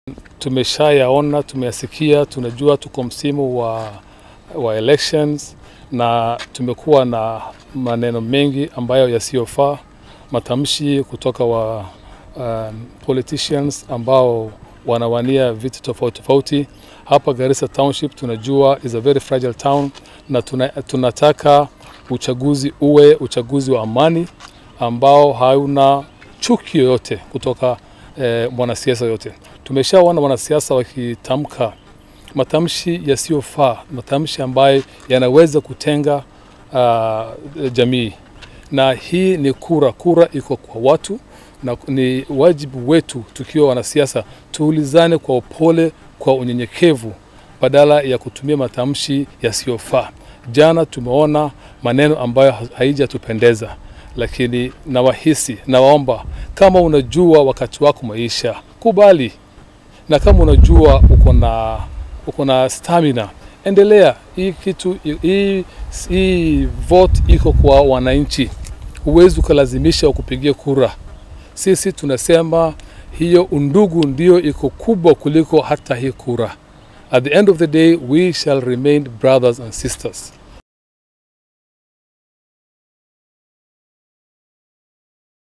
tumeshayaona, tumeyasikia, tunajua tuko msimu wa, wa elections na tumekuwa na maneno mengi ambayo yasiyofaa, matamshi kutoka wa um, politicians ambao wanawania viti tofauti tofauti hapa Garissa Township. Tunajua is a very fragile town na tuna, tunataka uchaguzi uwe uchaguzi wa amani ambao hauna chuki yoyote kutoka eh, mwanasiasa yote. Tumeshaona wanasiasa wakitamka matamshi yasiyofaa, matamshi ambayo yanaweza kutenga uh, jamii, na hii ni kura. Kura iko kwa watu na ni wajibu wetu tukiwa wanasiasa tuulizane kwa upole, kwa unyenyekevu badala ya kutumia matamshi yasiyofaa. Jana tumeona maneno ambayo haijatupendeza, lakini nawahisi, nawaomba kama unajua wakati wako maisha, kubali, na kama unajua uko na uko na stamina, endelea. Hii kitu hii, hii vote iko kwa wananchi, huwezi ukalazimisha ukupigia kura. Sisi tunasema hiyo undugu ndio iko kubwa kuliko hata hii kura. At the end of the day we shall remain brothers and sisters.